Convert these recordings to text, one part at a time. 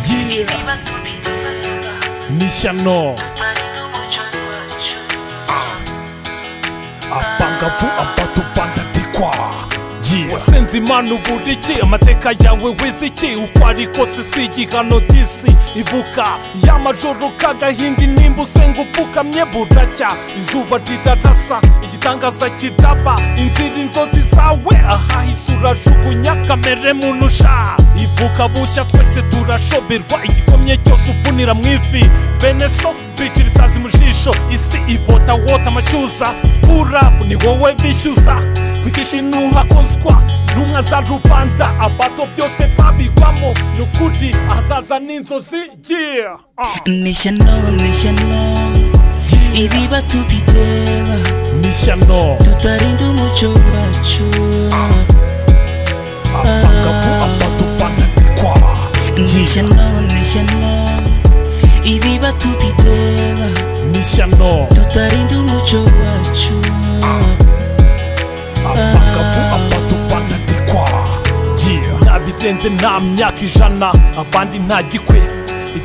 Shakira, Misha No, abangavu abatubanda dikwa Yeah. wasenze imana uburiki amateka yawe wiziki uko ari kose si igihano disi ibuka y'amajoro kagahinga nimba usenga upfukamye buracya izuba rirarasa igitangaza kidaba inzira inzozi zawe ahahise urajugunya kamere muntu sha ivuka bushya twese turashoberwa igikomye cyose upfunira mu ivi beneso bicira isazi mu jisho isi ibota wota amashyuza burabu ni wowe bishyuza kwigisha intuha konswa ntumwa za rubanda abato byose babigwamo ni ukuri ahazaza n'inzozi yeah. ah. Nisha no, nisha no Ibiba tubireba Misha No, tutarinda umuco wacu abangavu abatubanda dikwa Nisha Yeah. no, nisha no Ibiba tubireba Misha No, tutarinda umuco wacu abangavu abatubanda dikwa Yeah. nabirenze nta myaka ijana abandi nta gikwe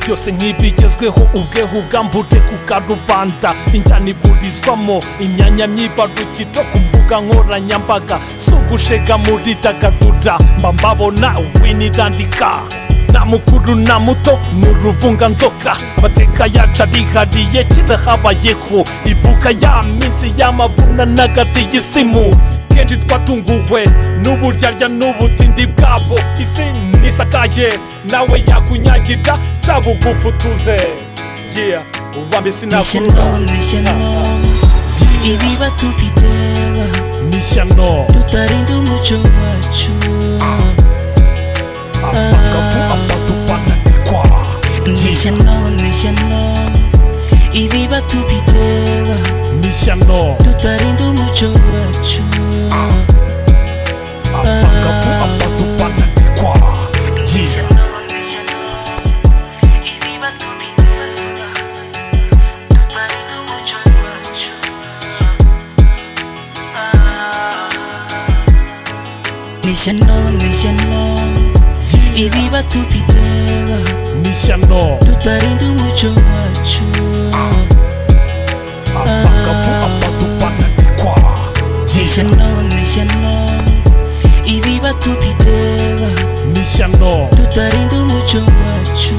byose nk'ibigezweho ubweho bwambure ku karubanda injyana iburizwamo imyanya myibarukiro ku mbuga nkoranyambaga si ugushega muri dagadura mba mbabona winirandika nta mukuru na muto ni uruvunganzoka amateka yacu arihariye kirahabayeho ibuka ya minsi y'amavuna n'agati y'isimu kenshi twatunguwe n'uburyarya n'ubutindi bwabo isi nisakaye nawe yakunyagira cabugufutuze yeah uwambe Nisha no, sinakura nisha no Ibiba tubireba Misha No, tutarinda umuco wacu abangavu abatubanda dikwa Nisha Yeah. no, nisha no Ibiba tubireba Misha No, tutarinda umuco wacu abangavu abatubanda dikwa Yeah. nishano nishano ibiba tubireba Misha No, tutarinda umuco wacu abangavu abatubanda dikwa Yeah. nishano nishano ibiba tubireba Misha No, tutarinda umuco wacu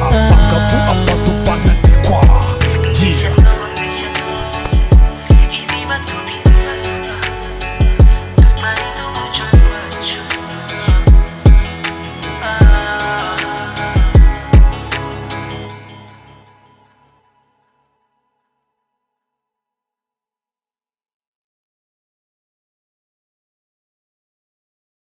abangavu abatubanda dikwa Yeah.